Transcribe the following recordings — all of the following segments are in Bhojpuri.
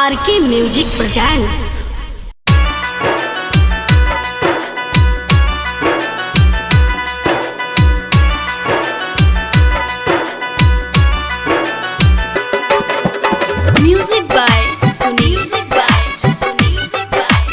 R K music presents Music by Sunil. Music by Sunil. Music by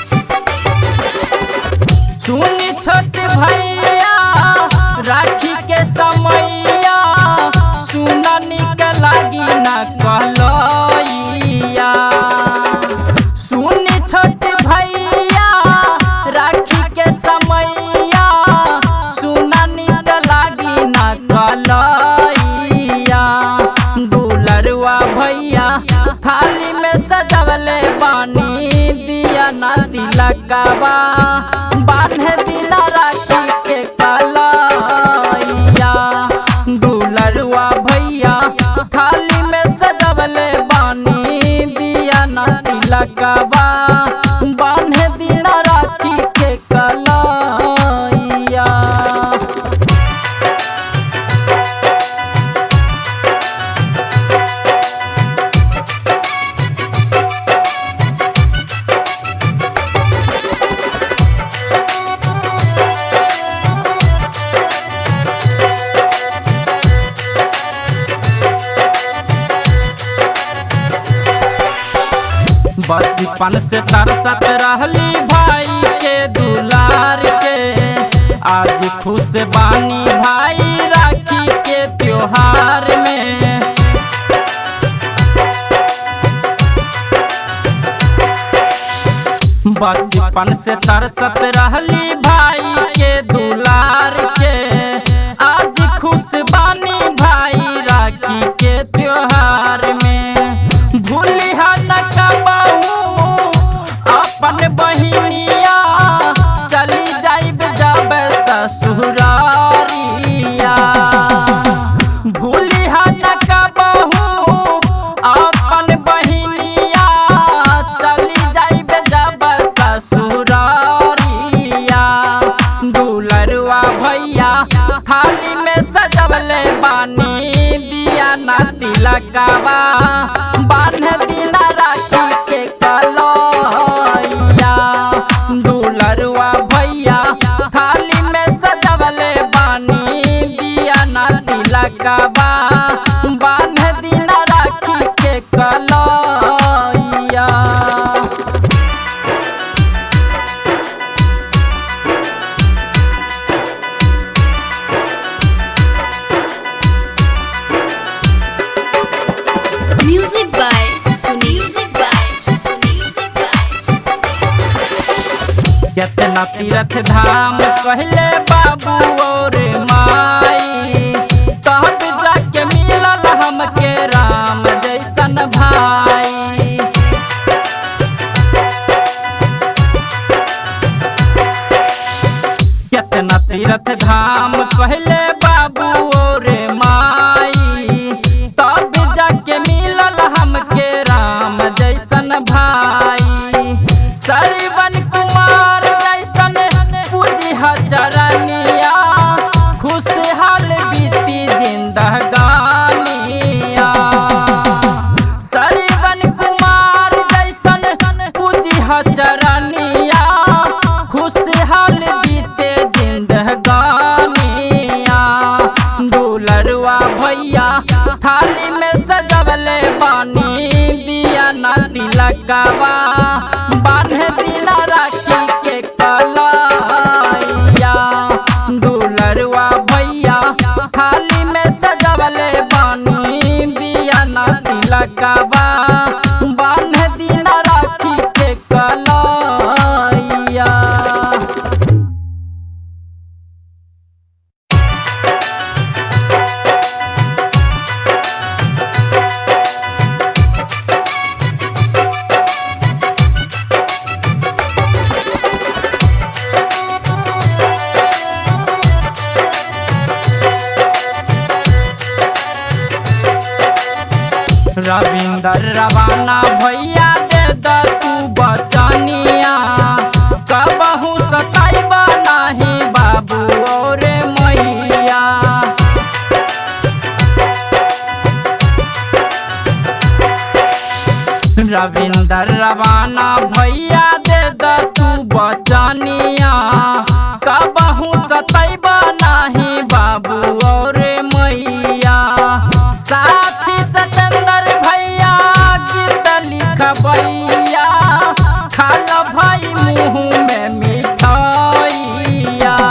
सुनी छोट भैया राखी के समैया सुना निक लागी ना कहलैया सुनी छोट भैया राखी के समैया सुना निक लागी ना कहलैया दुलरुआ भैया थाली में सजवले बानी दिया ना तिलकवा बान्हे दिला राखी के कलैया दुलरुआ भैया थाली में सजवले बानी दिया ना तिलकवा बान्हे दिला राखी के कलैया बचपन से तरसत रहली भाई के दुलार के आज खुश बानी भाई राखी के त्योहार में बचपन से तरसत रहली भाई के दुलार के आज खुश बानी भाई राखी के त्योहार में भूली न कबहू अपन बहिनिया चली जाइब जब ससुरारिया भूली न कबहू अपन बहिनिया चली जाइब जब ससुरारिया दुलरुआ भैया थाली में सजवले बानी दिया ना तिलकवा बान्ह दिला राखी के कलैया दुलरुआ भैया थाली में सजवले बानी दिया ना तिलकवा बान्ह दिला राखी के कलैया Music by Sunil. Music by Sunil. Music by केतना तीरथ धाम कहले बाबू और माई तब जाके मिलल हमके राम जैसन भाई केतना तीरथ धाम कहले बाबू और माई तब जाके मिलल हमके राम जैसन भाई सरवन कुमार जैसन पूजी चरनिया खुशहाल बीती जिंदगानिया सरवन कुमार जैसन पूजी चरनिया खुशहाल बीते जिंदगानिया दुलरुआ भैया थाली में सजवले बानी दिया ना तिलकवा बान्ह दिला राखी के कलैया दुलरुआ भैया थाली में सजवले बानी दिया ना तिलकवा बान्ह दिला राखी के कलैया रविंदर रवाना भैया दे द तू बचनिया कबहू सताइबा नाही बाबू और मैया रविंद्र सतेंद्र रवाना भैया दे द तू बचनिया कबहू सतैबा नाही बाबू और मैया साथी सतेंद्र भैया गीत लिखबैया खाल भाई मुँह में मिठाइया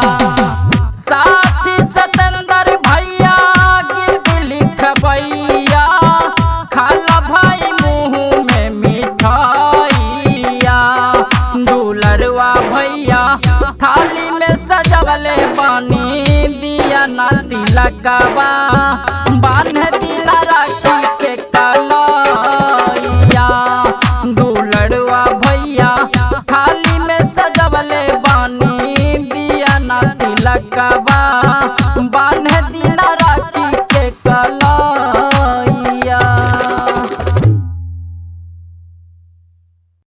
साथी सतेंद्र भैया गीत लिखबैया खाल भाई मुँह में मिठाइया दुलरवा भैया थाली में सजवले पानी दिया ना तिलकवा बांध